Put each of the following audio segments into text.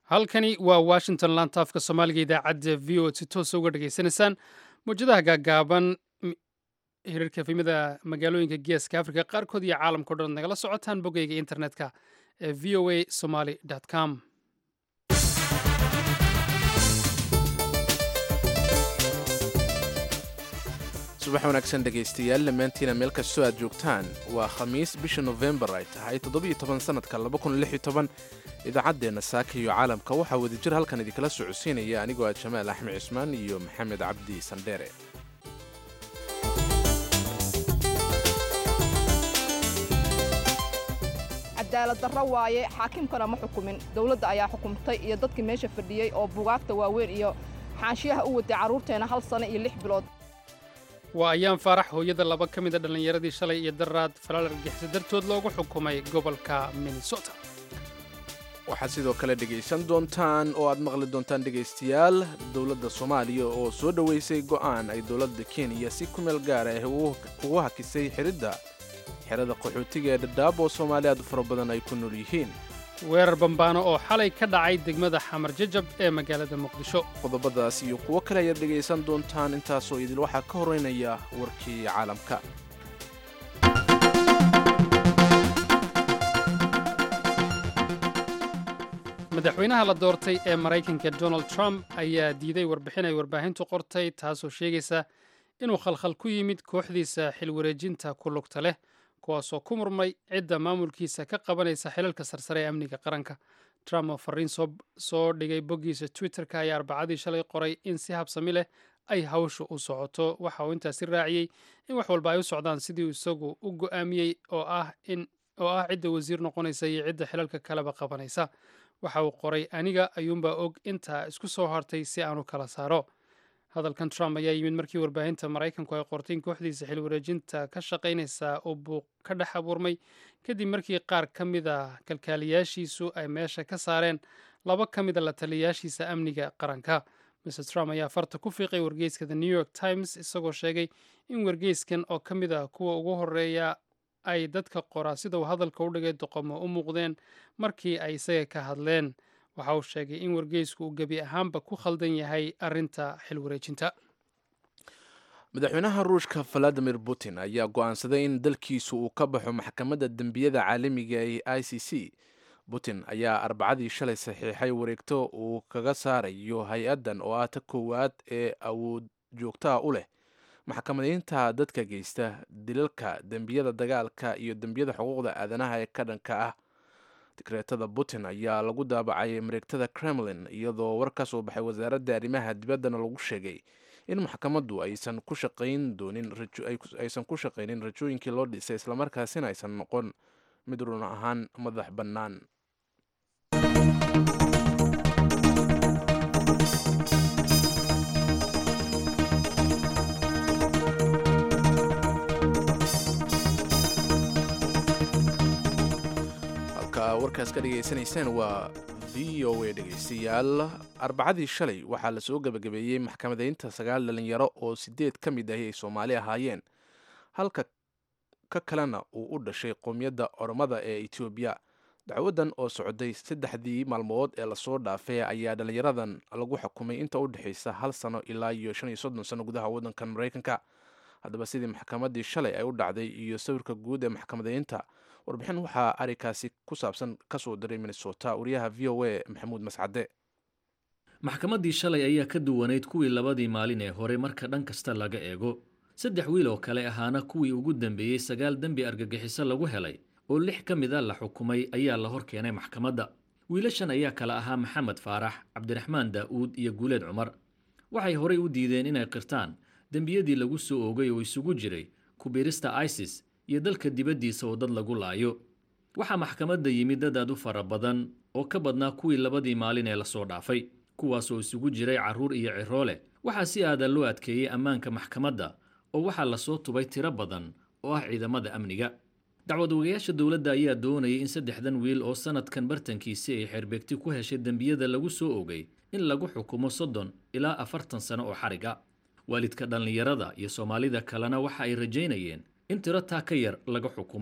halkani waa washington lantaafka soomaaliga idaacadda v o si toosa uga dhegaysanaysaan mawjadaha gaagaaban hirarka efemada magaalooyinka geeska africa qaarkood iyo caalamkao dhan nagala socotaan boggayga internetka ee v o a somaly com subax wanaagsan dhegaystayaal dhammaantiina meel kastoo aad joogtaan waa khamiis bisha nofembar ay tahay toddobiyo toban sannadka idaacadeenna saaka iyo caalamka waxaa wadajir halkan idinkala socodsiinaya anigoo ah jamaal axmed cismaan iyo maxamed cabdi sandheere cadaalad darro waaye xaakimkana ma xukumin dowladda ayaa xukumtay iyo dadkii meesha fadhiyey oo bugaagta waaweyn iyo xaanshiyaha u waday carruurteena hal sano iyo lix bilood waa ayaan faarax hooyada laba ka mid a dhallinyaradii shalay iyo daraad falaal argixisa dartood loogu xukumay gobolka minnesota waxaad sidoo kale dhegaysan doontaan oo aad maqli doontaan dhegaystayaal dowladda soomaaliya oo soo dhoweysay go'aan ay dowladda kenya si ku meel gaara ah ugu hakisay xiridda xerada qaxootiga ee dhadhaab oo soomaali aad u fara badan ay ku nool yihiin weerar bambaano oo xalay ka dhacay degmada xamar jajab ee magaalada muqdisho qodobadaas iyo kuwo kale ayaad dhegaysan doontaan intaasoo idil waxaa ka horeynaya warkii caalamka madaxweynaha la doortay ee maraykanka donald trump ayaa diiday warbixin ay warbaahintu qortay taasoo sheegaysa inuu khalkhal ku yimid kooxdiisa xilwareejinta ku lugta leh kuwaasoo ku murmay cidda maamulkiisa ka qabanaysa xilalka sarsare ee amniga qaranka trump oo fariin soo dhigay boggiisa twitterka ayaa arbacadii shalay qoray in si habsami leh ay hawshu u socoto waxa uu intaasi raaciyey in wax walba ay u socdaan sidii isagu u go'aamiyey oo ah cidda wasiir noqonaysa iyo cidda xilalka kaleba qabanaysa waxa uu qoray aniga ayuunbaa og intaa isku soo hartay si aanu kala saaro hadalkan trump ayaa yimid markii warbaahinta maraykanku ay qortay in kooxdiisa xilwareejinta ka shaqaynaysa uu buuq ka dhex abuurmay kadib markii qaar ka mid a kalkaaliyaashiisu ay meesha ka saareen laba ka mid a la taliyayaashiisa amniga qaranka mr trump ayaa farta ku fiiqay wargeyska the new york times isagoo sheegay in wargeyskan oo ka mid ah kuwa ugu horeeya ay dadka qoraa sida uu hadalka u dhigay doqomo u muuqdeen markii ay isaga ka hadleen waxa uu sheegay in wargeysku uu gebi ahaanba ku khaldan yahay arrinta xilwareejinta madaxweynaha ruushka valadimir putin ayaa go'aansaday in dalkiisu uu ka baxo maxkamadda dembiyada caalamiga ee i c c putin ayaa arbacadii shalay saxiixay wareegto uu kaga saarayo hay-addan oo ah ta koowaad ee awood joogtaha u leh maxkamadaynta dadka geysta dilalka dembiyada dagaalka iyo dembiyada xuquuqda aadanaha ee ka dhanka ah dikreetada putin ayaa lagu daabacay mareegtada kremlin iyadoo war ka soo baxay wasaaradda arrimaha dibaddana lagu sheegay in maxkamaddu aysan ku shaqayn doonin aysan ku shaqaynin rajooyinkii loo dhisay islamarkaasina aysan noqon mid run ahaan madax bannaan warkaas ka dhegaysanaysaan waa v o a dhegaystayaal arbacadii shalay waxaa la soo gebagabeeyey maxkamadaynta sagaal dhalinyaro oo sideed ka mid ahi ay soomaali ahaayeen halka ka kalena uu u dhashay qowmiyadda oromada ee etoobiya dacwadan oo socday saddexdii maalmood ee lasoo dhaafay ayaa dhalinyaradan lagu xukumay inta u dhexaysa hal sano ilaa iyo shan iyo soddon sano gudaha waddankan maraykanka haddaba sidii maxkamaddii shalay ay u dhacday iyo sawirka guud ee maxkamadaynta warbixin waxaa arrinkaasi ku saabsan ka soo diray minnesota wariyaha v o a maxamuud mascade maxkamaddii shalay ayaa ka duwanayd kuwii labadii maalin ee hore marka dhan kasta laga eego saddex wiil oo kale ahaana kuwii ugu dambeeyey sagaal dembi argagixiso lagu helay oo lix ka mid a la xukumay ayaa la hor keenay maxkamadda wiilashan ayaa kale ahaa maxamed faarax cabdiraxmaan daa'uud iyo guuleed cumar waxay horey u diideen inay qirtaan dembiyadii lagu soo oogay oo isugu jiray kubiirista isis iyo dalka dibaddiisa oo dad lagu laayo waxaa maxkamadda yimid dad aad u fara badan oo ka badnaa kuwii labadii maalin ee lasoo dhaafay kuwaasoo isugu jiray carruur iyo ciroole waxaa si aadan loo adkeeyey ammaanka maxkamadda oo waxaa lasoo tubay tiro badan oo ah ciidamada amniga dacwad ogayaasha dowladda ayaa doonayay in saddexdan wiil oo sannadkan bartankiisi ay xeerbeegti ku heshay dembiyada lagu soo ogay in lagu xukumo soddon ilaa afartan sano oo xariga waalidka dhallinyarada iyo soomaalida kalena waxa ay rajaynayeen in tiro taa ka yar laga xukumo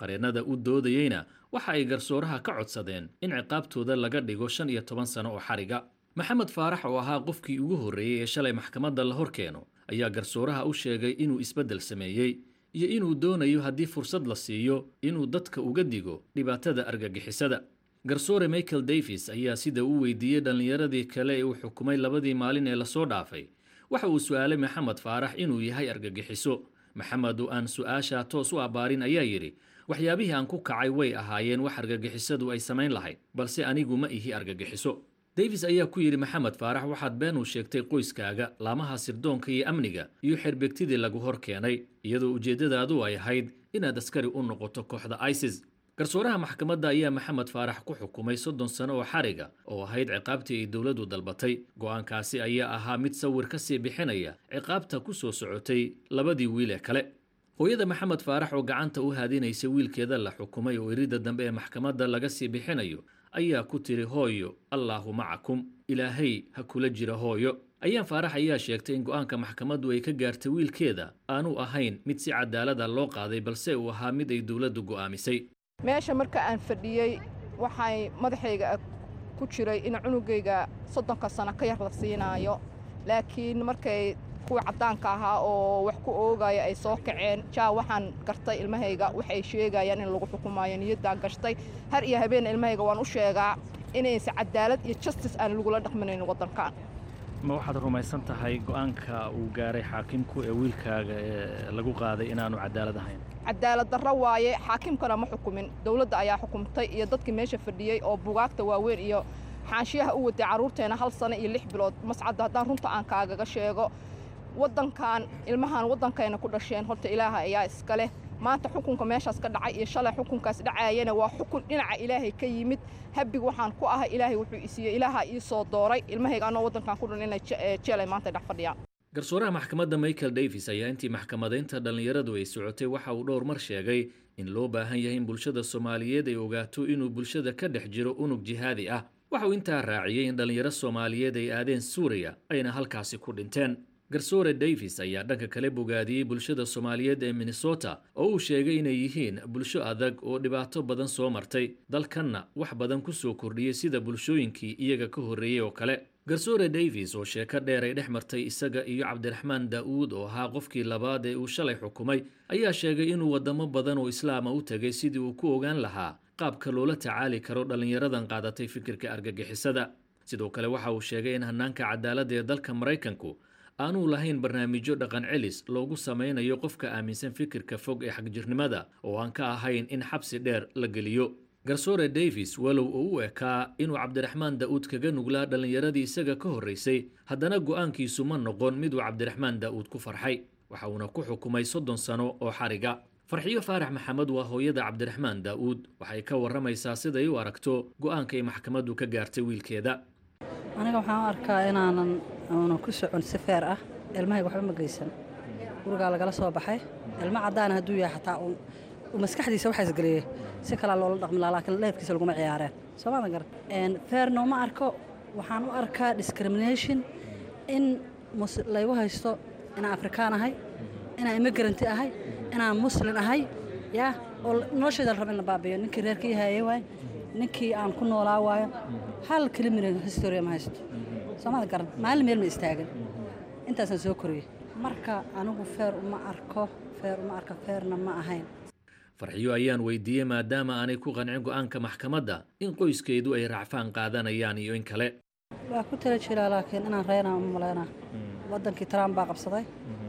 qareennada u doodayeyna waxa ay garsooraha ka codsadeen in ciqaabtooda laga dhigo shan iyo toban sano oo xariga maxamed faarax oo ahaa qofkii ugu horreeyey ee shalay maxkamadda la hor keeno ayaa garsooraha u sheegay inuu isbeddel sameeyey iyo inuu doonayo haddii fursad la siiyo inuu dadka uga digo dhibaatada argagixisada garsoore michael davis ayaa sida u weydiiyey dhallinyaradii kale ee uu xukumay labadii maalin ee lasoo dhaafay waxa uu su'aalay maxamed faarax inuu yahay argagixiso maxamed oo aan su'aasha toos u abbaarin ayaa yidhi waxyaabihii aan ku kacay way ahaayeen wax argagixisadu ay samayn lahayd balse anigu ma ihi argagixiso davis ayaa ku yidhi maxamed faarax waxaad been u sheegtay qoyskaaga laamaha sirdoonka iyo amniga iyo xerbegtidii lagu hor keenay iyadoo ujeeddadaadu ay ahayd inaad askari u noqoto kooxda isis garsooraha maxkamadda ayaa maxamed faarax ku xukumay soddon sano oo xariga oo ahayd ciqaabtii ay dowladdu dalbatay go'aankaasi ayaa ahaa mid sawir ka sii bixinaya ciqaabta ku soo socotay labadii wiil ee kale hooyada maxamed faarax oo gacanta u haadinaysa wiilkeeda la xukumay oo iridda dambe ee maxkamadda laga sii bixinayo ayaa ku tiri hooyo allaahu macakum ilaahay ha kula jira hooyo ayaan faarax ayaa sheegtay in go'aanka maxkamaddu ay ka gaartay wiilkeeda aanu ahayn mid si cadaalada loo qaaday balse uu ahaa mid ay dowladdu go'aamisay meesha marka aan fadhiyey waxay madaxayga ku jiray in cunugayga soddonka sano ka yar la siinaayo laakiin markay kuwii caddaanka ahaa oo wax ku oogaya ay soo kaceen jaa waxaan gartay ilmahayga waxay sheegayaan in lagu xukumaayo niyaddaan gashtay har iyo habeen ilmahayga waan u sheegaa inaysa cadaalad iyo justis aan lagula dhaqminayn waddankan ma waxaad rumaysan tahay go'aanka uu gaaray xaakimku ee wiilkaaga ee lagu qaaday inaanu cadaalad ahayn cadaalad darro waaye xaakimkana ma xukumin dowladda ayaa xukumtay iyo dadkii meesha fadhiyey oo bugaagta waaweyn iyo xaanshiyaha u watay carruurteena hal sano iyo lix bilood mascadda haddaan runta aan kaagaga sheego waddankan ilmahan waddankayna ku dhasheen horta ilaaha ayaa iska leh maanta xukunka meeshaas ka dhacay iyo shalay xukunkaas dhacaayana waa xukun dhinaca ilaahay ka yimid habig waxaan ku ahay ilaahay wuxuu isiiyey ilaaha ii soo dooray ilmahayga anoo waddankan ku dhan inay jeelay maanta dhex fadhiyaan garsooraha maxkamadda michael davis ayaa intii maxkamadaynta dhallinyaradu ay socotay waxa uu dhowr mar sheegay in loo baahan yahay in bulshada soomaaliyeed ay ogaato inuu bulshada ka dhex jiro unug jihaadi ah waxa uu intaa raaciyey in dhallinyaro soomaaliyeed ay aadeen suuriya ayna halkaasi ku dhinteen garsoore davis ayaa dhanka kale bogaadiyey bulshada soomaaliyeed ee minnesota oo uu sheegay inay yihiin bulsho adag oo dhibaato badan soo martay dalkanna wax badan ku soo kordhiyey sida bulshooyinkii iyaga ka horreeyey oo kale garsoore davis oo sheeko dheer ay dhex martay isaga iyo cabdiraxmaan daa'uud oo ahaa qofkii labaad ee uu shalay xukumay ayaa sheegay inuu waddamo badan oo islaama u tegay sidii uu ku ogaan lahaa qaabka loola tacaali karo dhallinyaradan qaadatay fikirka argagixisada sidoo kale waxa uu sheegay in hannaanka cadaaladda ee dalka maraykanku aanuu lahayn barnaamijyo dhaqan celis loogu samaynayo qofka aaminsan fikirka fog ee xagjirnimada oo aan ka ahayn in xabsi dheer la geliyo garsoore davis walow uu u ekaa inuu cabdiraxmaan daa'uud kaga nuglaa dhallinyaradii isaga ka horraysay haddana go'aankiisu ma noqon miduu cabdiraxmaan daa'uud ku farxay waxa uuna ku xukumay soddon sano oo xariga farxiyo faarax maxamed waa hooyada cabdiraxmaan daa'uud waxay ka warramaysaa siday u aragto go'aankay maxkamaddu ka gaartay wiilkeeda aniga waxaan u arkaa inaanan uunan ku socon si feer ah ilmahayga waxba ma geysan gurigaa lagala soo baxay ilmo caddaana hadduu yahay xataa uu maskaxdiisa waxaa isgeliyey si kalaa loola dhaqmi lahaa laakiin leefkiisa laguma ciyaareen soomaadan garan feerna uma arko waxaan u arkaa discrimination in laygu haysto inaan afrikaan ahay inaan immigaranti ahay inaan muslin ahay yaa oo noloshayda la raba in la baabiyo ninkii reerkii haayey waay ninkii aan ku noolaa waayo hal kelimina historia ma haysto soomada garan maalin meel ma istaagin intaasaan soo koriyey marka anigu feer uma arko feer uma arko feerna ma ahayn farxiyo ayaan weydiiyey maadaama aanay ku qancin go'aanka maxkamadda in qoyskeedu ay racfaan qaadanayaan iyo in kale waa ku tala jiraa laakiin inaan reynaa uma malaynaa waddankii trump baa qabsaday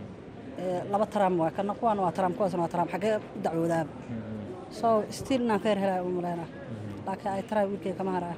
laba trump waa kana kuwaan waa trump kuwaasna waa trump xaggee u dacwoodaaba so stiil inaan feer helaya uma malaynaa laakiin ay taraa wiilkay kama haraya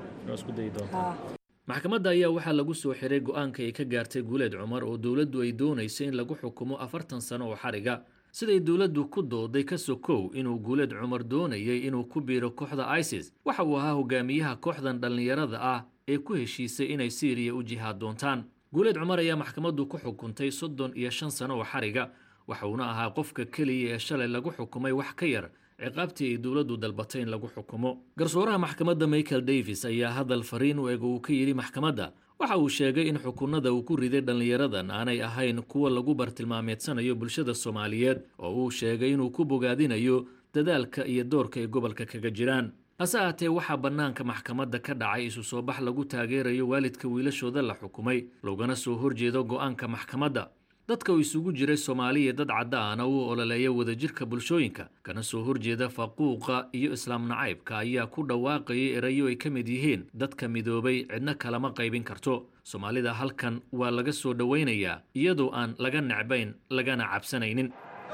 maxkamadda ayaa waxaa lagu soo xiray go'aanka ay ka gaartay guuleed cumar oo dowladdu ay doonayso in lagu xukumo afartan sano oo xariga siday dowladdu ku dooday ka sokow inuu guuleed cumar doonayay inuu ku biiro kooxda isis waxa uu ahaa hogaamiyaha kooxdan dhallinyarada ah ee ku heshiisay inay siiriya u jihaad doontaan guuleed cumar ayaa maxkamaddu ku xukuntay soddon iyo shan sano oo xariga waxa uuna ahaa qofka keliya ee shalay lagu xukumay wax ka yar ciqaabtii ay dowladdu dalbatay in lagu xukumo garsooraha maxkamadda michael davis ayaa hadal fariin u eg uu ka yidhi maxkamadda waxa uu sheegay in xukunada uu ku riday dhallinyaradan aanay ahayn kuwa lagu bartilmaameedsanayo bulshada soomaaliyeed oo uu sheegay inuu ku bogaadinayo dadaalka iyo doorka ay gobolka kaga jiraan hase ahaatee waxaa bannaanka maxkamadda ka dhacay isu soo bax lagu taageerayo waalidka wiilashooda la xukumay loogana soo horjeedo go'aanka maxkamadda dadka uu isugu jiray soomaaliya dad caddaana u ololeeya wadajirka bulshooyinka kana soo horjeeda faquuqa iyo islaam nacaybka ayaa ku dhawaaqayay erayo ay ka mid yihiin dadka midoobay cidna kalama qaybin karto soomaalida halkan waa laga soo dhowaynayaa iyadoo aan laga necbayn lagana cabsanaynin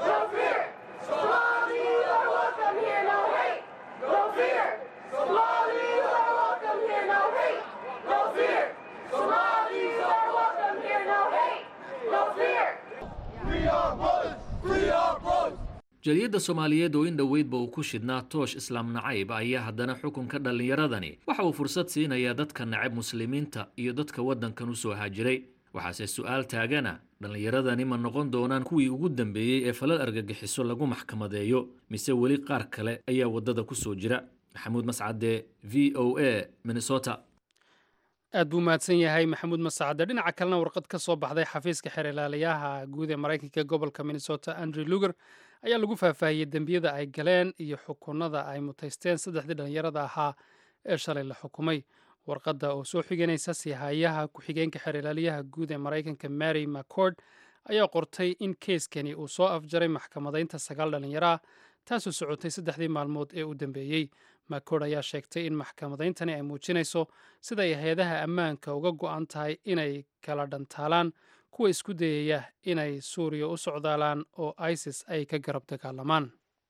jaliyadda soomaaliyeed oo in dhoweydba uu ku shidhnaa toosh islaam nacayb ayaa haddana xukunka dhallinyaradani waxa uu fursad siinayaa dadka nacab muslimiinta iyo dadka waddankan u soo haajiray waxaase su-aal taagana dhallinyaradani ma noqon doonaan kuwii ugu dambeeyey ee falal argagixiso lagu maxkamadeeyo mise weli qaar kale ayaa waddada ku soo jira maxamuud mascade v o a minnesota aad buu mahadsan yahay maxamuud masacade dhinaca kalena warqad ka soo baxday xafiiska xeer ilaaliyaha guud ee maraykanka gobolka minnesota andrew luger ayaa lagu faahfaahiyey dembiyada ay galeen iyo xukunada ay mutaysteen saddexdii dhallinyarada ahaa ee shalay la xukumay warqadda oo soo xiganaysa sihayaha ku-xigeenka xeer ilaaliyaha guud ee maraykanka mary mccord ayaa qortay in keiskani uu soo afjaray maxkamadaynta sagaal dhallinyaro ah taasoo socotay saddexdii maalmood ee u dambeeyey macord ayaa sheegtay in maxkamadayntani ay muujinayso sida ay hay-adaha ammaanka uga go-an tahay inay kala dhantaalaan kuwa isku dayaya inay suuriya u socdaalaan oo isis ay ka garab dagaalamaan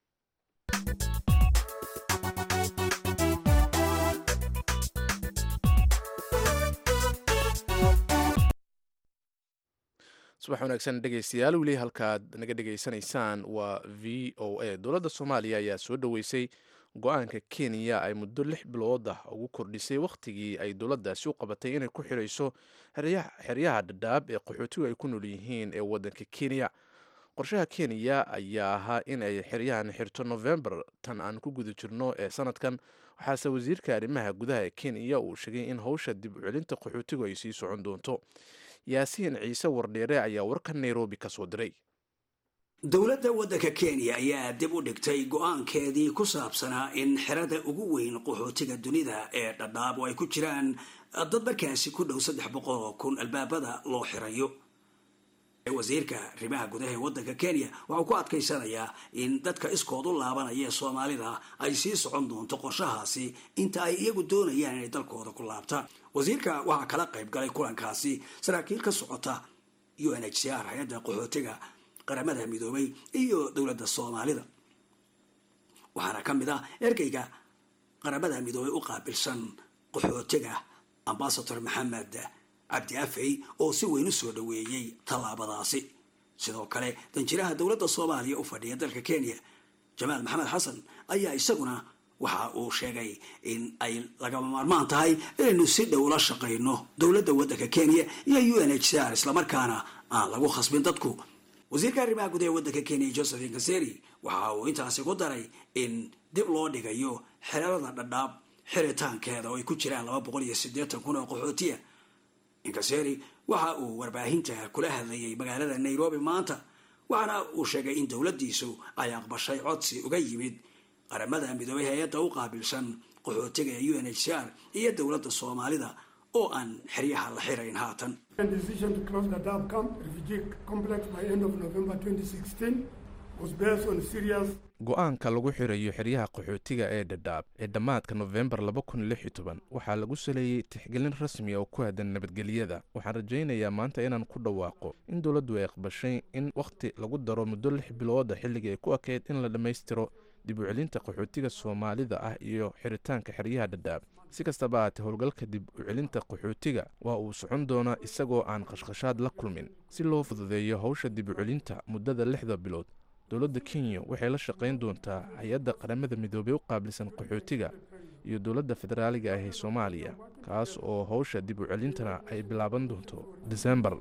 subax wanaagsan dhegeystayaal weli halkaad naga dhegaysanaysaan waa v o a dowladda soomaaliya ayaa soo dhoweysay go-aanka kenya ay muddo lix bilood ah ugu kordhisay wakhtigii ay dowladdaasi u qabatay inay ku xirayso xeryaha dhadhaab ee qaxootigu ay ku nool yihiin ee waddanka kenya qorshaha kenya ayaa ahaa in ay xeryahan xirto novembar tan aan ku guda jirno ee sanadkan waxaase wasiirka arrimaha gudaha ee kenya uu sheegay in howsha dib u celinta qaxootigu ay sii socon doonto yaasiin ciise wardheere ayaa warka nairobi ka soo diray dowladda waddanka kenya ayaa dib u dhigtay go-aankeedii ku saabsanaa in xerada ugu weyn qaxootiga dunida ee dhadhaab oo ay ku jiraan dad markaasi ku dhow saddex boqol oo kun albaabada loo xirayo wasiirka arrimaha gudaha ee waddanka kenya waxau ku adkaysanayaa in dadka iskood u laabanaya ee soomaalida ay sii socon doonto qorshahaasi inta ay iyagu doonayaan inay dalkooda ku laabtaan wasiirka waxaa kala qayb galay kulankaasi saraakiil ka socota u n h c r hay-adda qaxootiga qaramada midoobay iyo dowladda soomaalida waxaana ka mid ah ergeyga qaramada midoobay u qaabilsan qaxootiga ambasador maxamed cabdi afey oo si weyn u soo dhoweeyey tallaabadaasi sidoo kale danjiraha dowladda soomaaliya u fadhiya dalka kenya jamaal maxamed xasan ayaa isaguna waxa uu sheegay in ay lagama maarmaan tahay inaynu si dhow la shaqayno dowladda waddanka kenya iyo u n h c r islamarkaana aan lagu khasbin dadku wasiirka arrimaha gudaha ee waddanka kenya josephine kaseri waxa uu intaasi ku daray in dib loo dhigayo xerarada dhadhaab xiritaankeeda oo ay ku jiraan laba boqol iyo siddeetan kun oo qaxootiya inkaseri waxa uu warbaahinta kula hadlayay magaalada nairobi maanta waxaana uu sheegay in dowladdiisu ay aqbashay codsi uga yimid qaramada midoobay hay-adda u qaabilsan qaxootiga ee u n h c r iyo dowladda soomaalida oo aan xeryaha la xirayn haatan go-aanka lagu xirayo xeryaha qaxootiga ee dhadhaab ee dhammaadka nofembar waxaa lagu saleeyey tixgelin rasmi oo ku aadan nabadgelyada waxaan rajaynayaa maanta inaan ku dhawaaqo in dowladdu ay aqbashay in wakhti lagu daro muddo lix bilooda xilligii ay ku ekeyd in la dhammaystiro dib u celinta qaxootiga soomaalida ah iyo xiritaanka xeryaha dhadhaab si kastaba ahaatee howlgalka dib u celinta qaxootiga waa uu socon doonaa isagoo aan qashqashaad la kulmin si loo fududeeyo howsha dib u celinta muddada lixda bilood dowladda kenya waxay la shaqayn doontaa hay-adda qaramada midoobey u qaabilsan qaxootiga iyo dowladda federaaliga ah ee soomaaliya kaas oo howsha dib u celintana ay bilaaban doonto disembar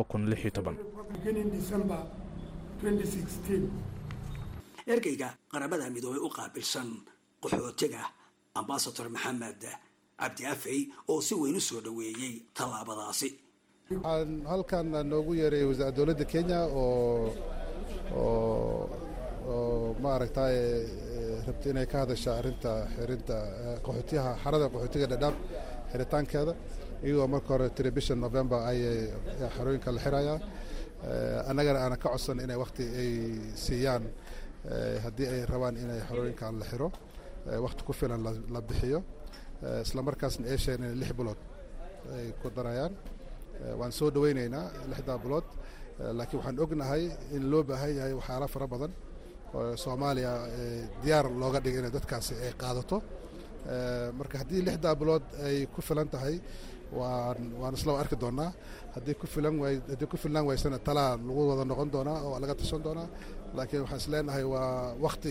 ergeyga qaramada midoobey u qaabilsan qaxootiga ambasador maxamed cabdi afey oo si weyn u soo dhoweeyey tallaabadaasi waxaan halkan noogu yeeray dowladda kenya oo oo oo maaragtay rabtay inay ka hadasha arrinta xirinta qaxootiyaha xarada qaxootiga dhadhaab xiritaankeeda iyagoo marka hore tiri bisha november ayay xarooyinka la xirayaa annagana aanan ka codsan inay wakti ay siiyaan haddii ay rabaan inay xarooyinkan la xiro wakti ku filan la bixiyo isla markaasna ay sheegeen inay lix bilood ay ku darayaan waan soo dhaweyneynaa lixdaa bilood laakiin waxaan ognahay in loo baahan yahay waxyaala fara badan oo soomaaliya diyaar looga dhigay inay dadkaasi ay qaadato marka haddii lixdaa bilood ay ku filan tahay waan waan isla arki doonaa haddii ku filan waay haddii ku filnaan waysana talaa lagu wada noqon doonaa oo laga tashan doonaa laakiin waxaan is leenahay waa wakti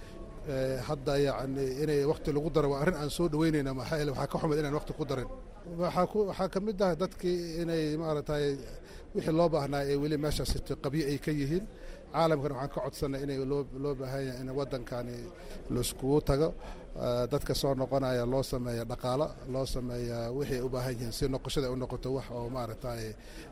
hadda yacni inay wakti lagu daro waa arrin aan soo dhaweyneyna maxaa yeele waxaa ka xumid inaan wakti ku darin waxaa ku waxaa ka mid ah dadkii inay maaragtay wixii loo baahnaa ee weli meeshaas qabyo ay ka yihiin caalamkana waxaan ka codsanay inay loo loo baahan yahay in waddankani laiskugu tago dadka soo noqonaya loo sameeya dhaqaalo loo sameeya wixii ay u baahan yihiin si noqoshada ay u noqoto wax oo maaragtay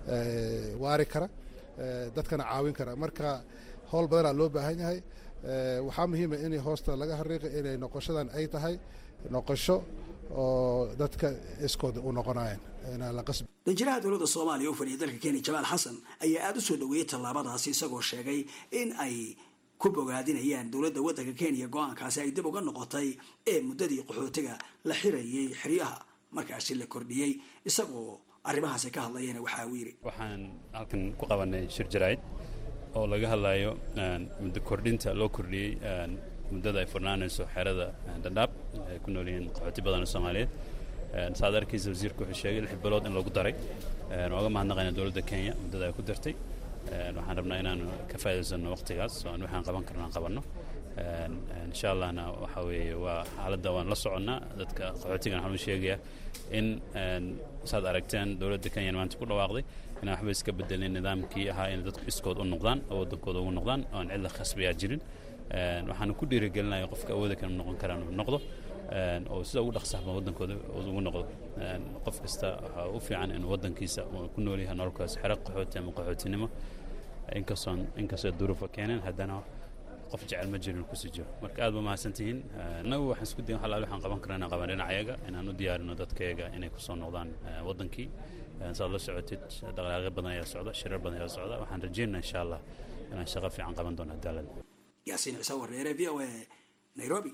waari kara dadkana caawin kara marka howl badanaa loo baahan yahay waxaa muhiima in hoosta laga hariiqi inay noqoshadan ay tahay noqosho oo dadka iskooda u noqonayaan inaan la qasbi danjiraha dowladda soomaaliya u fadhiya dalka kenya jamaal xasan ayaa aada u soo dhaweeyey tallaabadaasi isagoo sheegay in ay ku bogaadinayaan dowladda waddanka kenya go-aankaasi ay dib uga noqotay ee muddadii qaxootiga la xirayay xeryaha markaasi la kordhiyey isagoo arrimahaasi ka hadlayana waxaa uu yidhi waxaan halkan ku qabanay shir jaraa'id oo laga hadlayo muddo kordhinta loo kordhiyey muddada ay furnaanayso xerada dhadhaab ay ku nool yihiin qaxooti badan oo soomaaliyeed saad arkaysa wasiirku wuxuu sheegay lix bilood in lagu daray waaga mahadnaqayna dowladda kenya muddada ay ku dartay waxaan rabnaa inaanu ka faa'idaysano waqtigaas oo aan waxaan qaban karno aan qabanno insha allahna waxa weeye waa xaaladda waan la soconnaa dadka qaxootigan waxaan u sheegayaa in saad aragteen dowladda kenya maanta ku dhawaaqday inaan waxba iska bedelin nidaamkii ahaa inay dadku iskood u noqdaan oo waddankooda ugu noqdaan oo aan cid la khasbayaa jirin waxaanu ku dhiirigelinaya qofka awooda kan noqon karaan uu noqdo oo sida ugu dhaqsaxba waddankooda ugu noqdo qof kasta waxaa u fiican inuu waddankiisa uu ku nool yahay nololkaas xero qaxooti ama qaxootinimo inkastoon inkastoo duruufa keeneen haddana qof jecel ma jirin kusii jiro marka aad ba mahadsantihiin annagu waxaan isku dayin halaal waxaan qaban karna inaan qaban dhinacayaga inaan u diyaarino dadkayaga inay kusoo noqdaan waddankii saad la socotid dhaqaaqyo badan ayaa socda shirar badan ayaa socda waxaan rajeynaa insha allah inaan shaqo fiican qaban doono daalad yaasiin ciise wareere v o a nairobi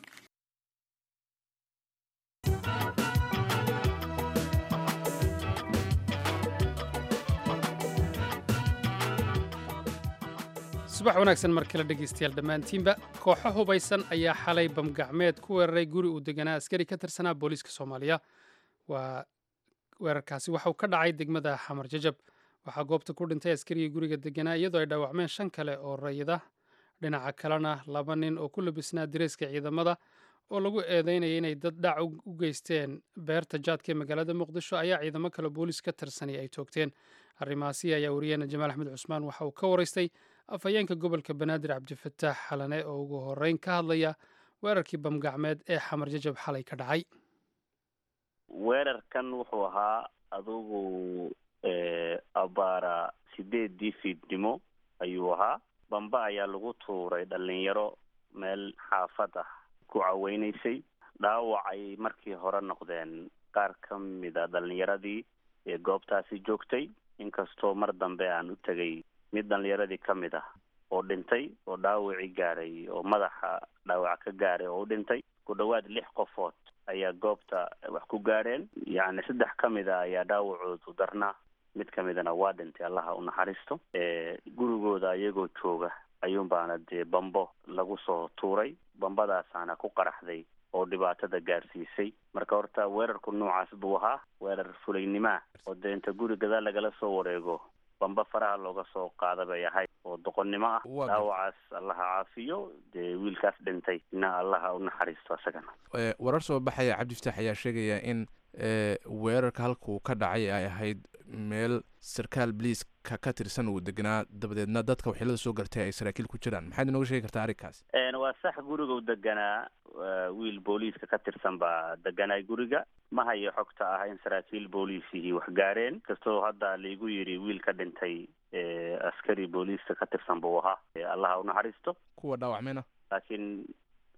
subax wanaagsan mar kale dhegaystayaal dhammaantiinba kooxo hubaysan ayaa xalay bamgacmeed ku weeraray guri uu deganaa askari ka tirsanaa booliiska soomaaliya waa weerarkaasi waxauu ka dhacay degmada xamar jajab waxaa goobta ku dhintay askarigii guriga deganaa iyadoo ay dhaawacmeen shan kale oo rayida dhinaca kalena laba nin oo ku labisnaa direyska ciidamada oo lagu eedeynaya inay dad dhac u geysteen beerta jaadka ee magaalada muqdisho ayaa ciidamo kale booliis ka tirsanay ay toogteen arrimahaasi ayaa wariyeena jamaal axmed cusmaan waxa uu ka waraystay afhayeenka gobolka banaadir cabdifataax xalane oo ugu horeyn ka hadlaya weerarkii bamgacmeed ee xamar jajab xalay ka dhacay weerarkan wuxuu ahaa adugu abaara sideedii fiidnimo ayuu ahaa bamba ayaa lagu tuuray dhalinyaro meel xaafad ah ku caweynaysay dhaawacay markii hore noqdeen qaar ka mida dhalinyaradii ee goobtaasi joogtay inkastoo mar dambe aan u tegay mid dhalinyaradii ka mid ah oo dhintay oo dhaawacii gaadhay oo madaxa dhaawac ka gaadhay oo u dhintay ku dhowaad lix qofood ayaa goobta wax ku gaadheen yacni saddex ka mid a ayaa dhaawacoodu darnaa mid ka midana waa dhintay allaha u naxariisto gurigooda iyagoo jooga ayuunbaana dee bambo lagu soo tuuray bambadaasaana ku qaraxday oo dhibaatada gaarsiisay marka horta weerarku noocaas buu ahaa weerar fulaynimaa oo dee inta guri gadaal lagala soo wareego bamba faraha looga soo qaada bay ahayd oo doqonnimo ah dhaawacaas allaha caafiyo dee wiilkaas dhintay ina allaha u naxariisto asagana warar soo baxaya cabdifataax ayaa sheegaya in weerarka halkuu ka dhacay ay ahayd meel sarkaal bliiska ka tirsan uu deganaa dabadeedna dadka waxyeelada soo gartay ay saraakiil ku jiraan maxaad inooga sheegi kartaa arrinkaas waa sax gurigau deganaa wiil booliiska ka tirsan baa deganaa guriga ma hayo xogta ah in saraakiil booliisihii wax gaareen kastoo hadda laigu yidhi wiil ka dhintay askari booliiska ka tirsan buu ahaa allaha u naxariisto kuwa dhaawacmayna laakiin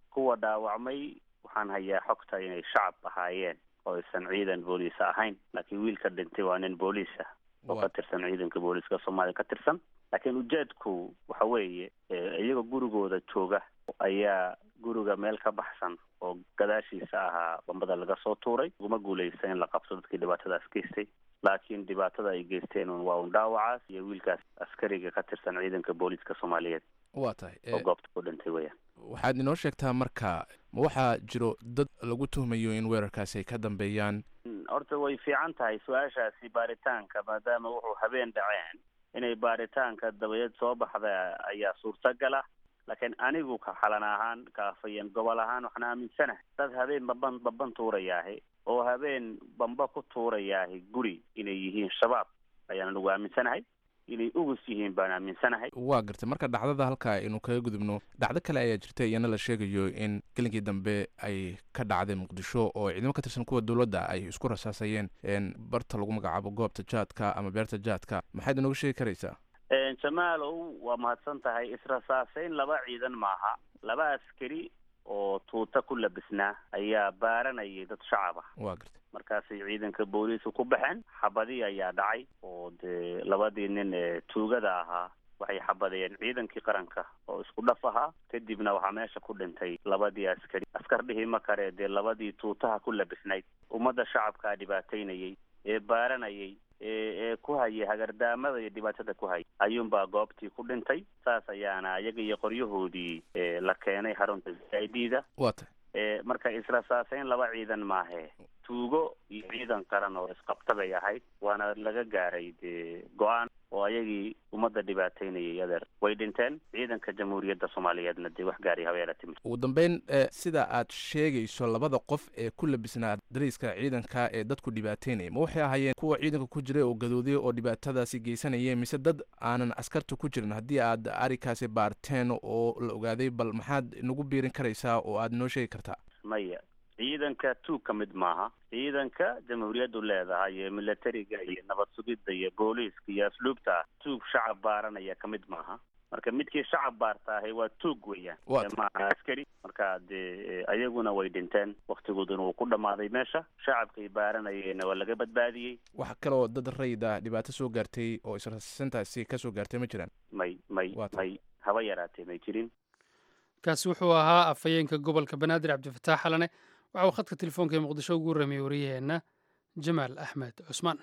kuwa dhaawacmay waxaan hayaa xogta inay shacab ahaayeen oo aysan ciidan booliis ahayn laakiin wiilka dhintay waa nin booliis ah oo ka tirsan ciidanka booliiska soomaaliya ka tirsan laakiin ujeedku waxa weeye iyagoo gurigooda jooga ayaa guriga meel ka baxsan oo gadaashiisa ahaa bambada laga soo tuuray uguma guuleysta in la qabto dadkii dhibaatadaas geystay laakiin dhibaatada ay geysteen un waa un dhaawacaas iyo wiilkaas askariga ka tirsan ciidanka booliiska soomaaliyeed waa tahay oo goobta ku dhintay weeyaan waxaad inoo sheegtaa marka ma waxaa jiro dad lagu tuhmayo in weerarkaasi ay ka dambeeyaan horta way fiican tahay su-aashaasi baaritaanka maadaama wuxuu habeen dhaceen inay baaritaanka dabadeed soo baxda ayaa suurtagala laakiin anigu ka xalan ahaan kaafayan gobol ahaan waxaan aaminsanahay dad habeen baban baban tuurayaahi oo habeen bamba ku tuurayaahi guri inay yihiin shabaab ayaan anigu aaminsanahay inay ugus yihiin baan aaminsanahay waa gartay marka dhacdada halka aynu kaga gudubno dhacdo kale ayaa jirta iyana la sheegayo in gelinkii dambe ay ka dhacday muqdisho oo ciidamo ka tirsan kuwa dowladda ay isku rasaasayeen barta lagu magacaabo goobta jaadka ama beerta jaadka maxaad inooga sheegi karaysaa jamaalow waa mahadsan tahay israsaaseyn laba ciidan maaha laba askari oo tuuta ku labisnaa ayaa baaranayay dad shacab ah waa gartay markaasay ciidanka booliiska ku baxeen xabadii ayaa dhacay oo dee labadii nin ee tuugada ahaa waxay xabadeen ciidankii qaranka oo isku dhaf ahaa kadibna waxaa meesha ku dhintay labadii askari askar dhihi ma kare dee labadii tuutaha ku labisnayd ummadda shacabkaa dhibaataynayay ee baaranayay ee ku hayay hagardaamada iyo dhibaatada ku hayay ayuunbaa goobtii ku dhintay saas ayaana iyaga iyo qoryahoodii la keenay xarunta i d da waa tahay marka israsaaseyn laba ciidan maahe tuugo iyo ciidan qaran oo isqabta bay ahayd waana laga gaaray dee go-aan oo ayagii ummadda dhibaataynayay adeer way dhinteen ciidanka jamhuuriyadda soomaaliyeedna dee wax gaari habeela timid ugu dambeyn sida aad sheegayso labada qof ee ku labisnaa dariiska ciidanka ee dadku dhibaateynaya ma waxay ahaayeen kuwa ciidanka ku jiray oo gadooday oo dhibaatadaasi geysanayeen mise dad aanan askarta ku jirin haddii aad arikaasi baarteen oo la ogaaday bal maxaad nagu biirin karaysaa oo aad noo sheegi kartaa maya ciidanka tuug ka mid maaha ciidanka jamhuuriyaddu leedahay ee militariga iyo nabad sugidda iyo booliiska iyo asluubta tuug shacab baaranaya ka mid maaha marka midkii shacab baarta ahay waa tuug weeyaan maaha askari marka dee ayaguna way dhinteen waktigooduna wuu ku dhammaaday meesha shacabkay baaranayeenna waa laga badbaadiyey wax kaleoo dad rayida dhibaato soo gaartay oo israsintaasi ka soo gaartay ma jiraan may may may haba yaraatee may jirin kaasi wuxuu ahaa afhayeenka gobolka banaadir cabdifataax xalane waxa uu khadka telefoonka ee muqdisho ugu warramiyey wariyaheenna jamaal axmed cusmaan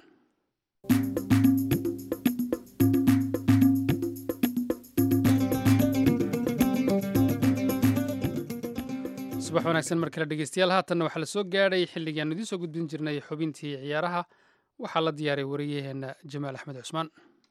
subax wanaagsan mar kale dhegeystayaal haatanna waxaa la soo gaadhay xilligii aanu idiin soo gudbin jirnay xubintii ciyaaraha waxaa la diyaaray wariyaheenna jamaal axmed cusmaan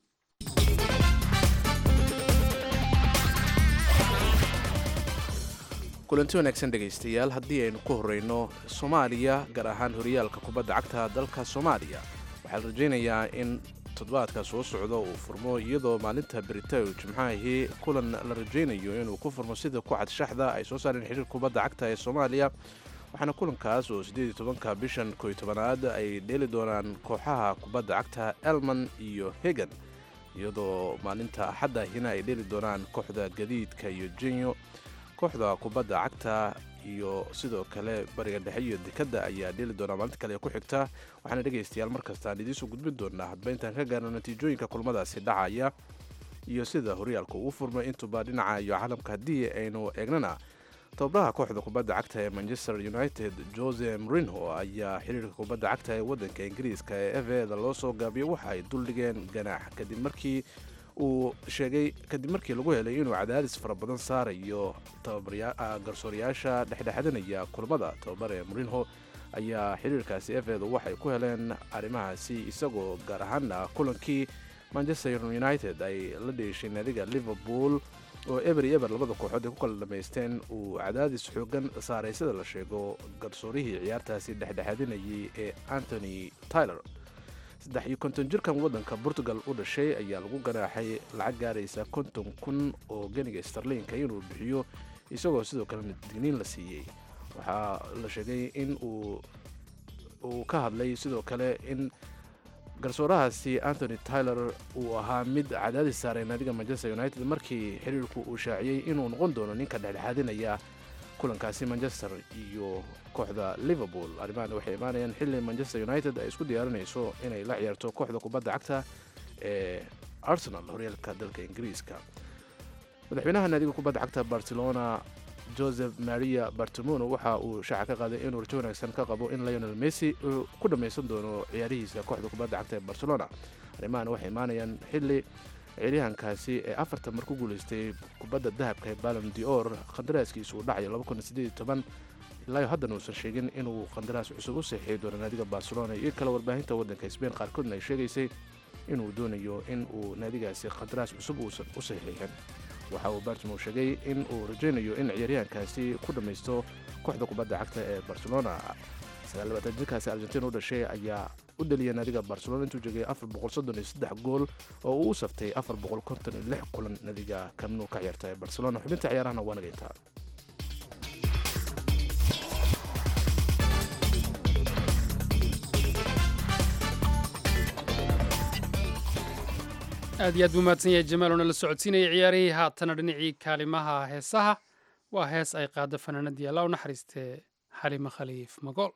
kulanti wanaagsan dhegaystayaal haddii aynu ku horreyno soomaaliya gaar ahaan horyaalka kubadda cagta dalka soomaaliya waxaa la rajaynayaa in toddobaadka soo socda uu furmo iyadoo maalinta beritaw jimcahii kulan la rajaynayo inuu ku furmo sida ku cad shaxda ay soo saareen xiriir kubadda cagta ee soomaaliya waxaana kulankaas oo siddeed iyo tobanka bishan kow iyo tobanaad ay dheeli doonaan kooxaha kubadda cagta elman iyo hegan iyadoo maalinta axaddahina ay dheeli doonaan kooxda gadiidka iyo jenyo kooxda kubadda cagta iyo sidoo kale bariga dhexe iyo dekadda ayaa dheeli doonaa maalinta kale ee ku xigta waxaana dhegaystayaal markastaan idiinsoo gudbin doonaa hadba intaan ka gaarno natiijooyinka kulmadaasi dhacaya iyo sida horyaalka uu furmay intuba dhinaca iyo caalamka haddii aynu eegnana tababaraha kooxda kubadda cagta ee manchester united jose mrinho ayaa xiriirka kubadda cagta ee waddanka ingiriiska ee eveda loo soo gaabiyey waxa ay duldhigeen ganaax kadib markii uu sheegay kadib markii lagu helay inuu cadaadis fara badan saarayo garsoorayaasha dhexdhexadanaya kulamada tababare murinho ayaa xiriirkaasi efedu waxay ku heleen arrimahaasi isagoo gaar ahaana kulankii manchester united ay la dheeshay naadiga liverpool oo eber iyo eber labada kooxood ay ku kala dhamaysteen uu cadaadis xoogan saaray sida la sheego garsoorihii ciyaartaasi dhexdhexaadinayay ee antony tyler saddex iyo konton jirkan waddanka portugal u dhashay ayaa lagu ganaaxay lacag gaaraysa konton kun oo geniga starliinka inuu bixiyo isagoo sidoo kalena digniin la siiyey waxaa la sheegay in uu uu ka hadlay sidoo kale in garsoorahaasi antony tyler uu ahaa mid cadaadis saaray naadiga manchester united markii xiriirku uu shaaciyey inuu noqon doono ninka dhexdhexaadinaya kulankaasi manchester iyo kooxda liverpool arrimahan waxay imaanayaan xilli manchester united ay isku diyaarinayso inay la ciyaarto kooxda kubadda cagta ee arsenal horyaalka dalka ingiriiska madaxweynaha naadiga kubadda cagta barcelona joseph maria bartimono waxa uu shaaca ka qaaday inuu rajo wanaagsan ka qabo in lionel messi uu ku dhammaysan doono ciyaarihiisa kooxda kubadda cagta ee barcelona arrimahan waxay imaanayaan xilli ciyaaryahankaasi ee afartan mar ku guulaystay kubadda dahabka ee balon dior qandaraaskiisa uu dhacayo ilaa haddana uusan sheegin inuu qandaraas cusub u saxiixi doono naadiga barcelona iyo kale warbaahinta waddanka sbain qaarkoodna ay sheegaysay inuu doonayo in uu naadigaasi qandaraas cusub uusan u saxiixin waxa uu bartimo sheegay in uu rajaynayo in ciyaaryahankaasi ku dhammaysto kooxda kubadda cagta ee barcelona jirkaasi argentina u dhashay ayaa u dhaliyay naadiga barcelona intuu joogay gool oo uu u saftay kulan naadiga kamnu ka ciyaarta ee barcelona xubinta ciyaarahana waa naga intaa aad iyo aad buu mahadsan yahay jamaal oona la socodsiinaya ciyaarihii haatana dhinacii kaalimaha heesaha waa hees ay qaado fanaanadii alla u naxariistee xalimo khaliif magool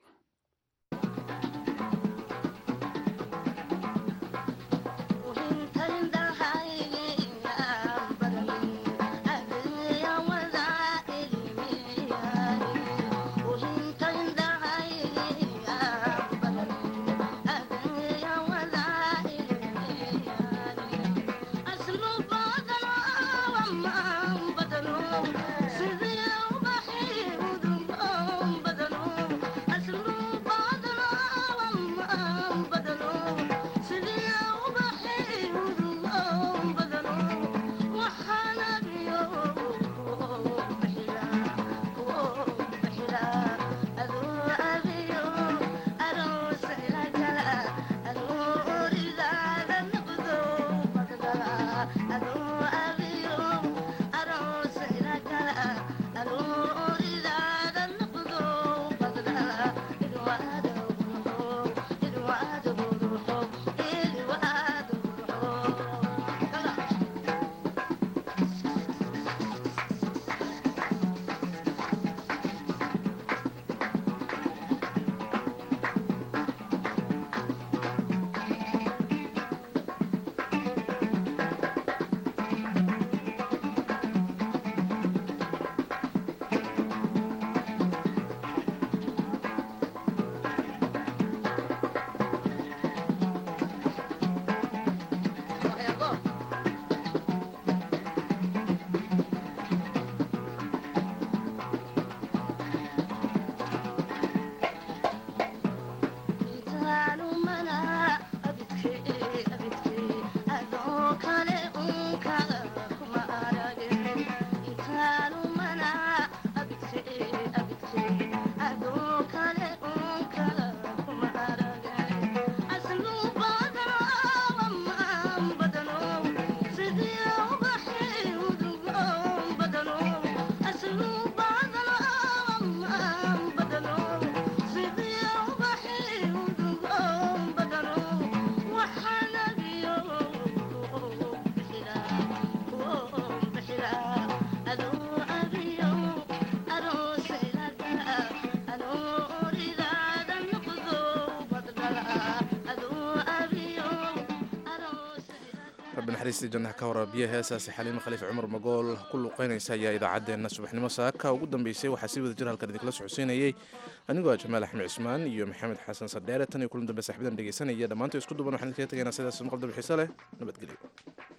naxariistii jannaha ka waraabiya heesaasi xaliimo khaliif cumar magool ku luuqeynaysa ayaa idaacaddeenna subaxnimo saaka ugu dambeysay waxaa si wada jir halkan idinkala socodsiinayay anigoo ah jamaal axmed cismaan iyo maxamed xasan sadheere tan iyo kulan dambe saxbadan dhegeysanaya dhammaantood isku duban waxaan idinkaga tegaynaa sidaas maqal dabixiise leh nabadgelyo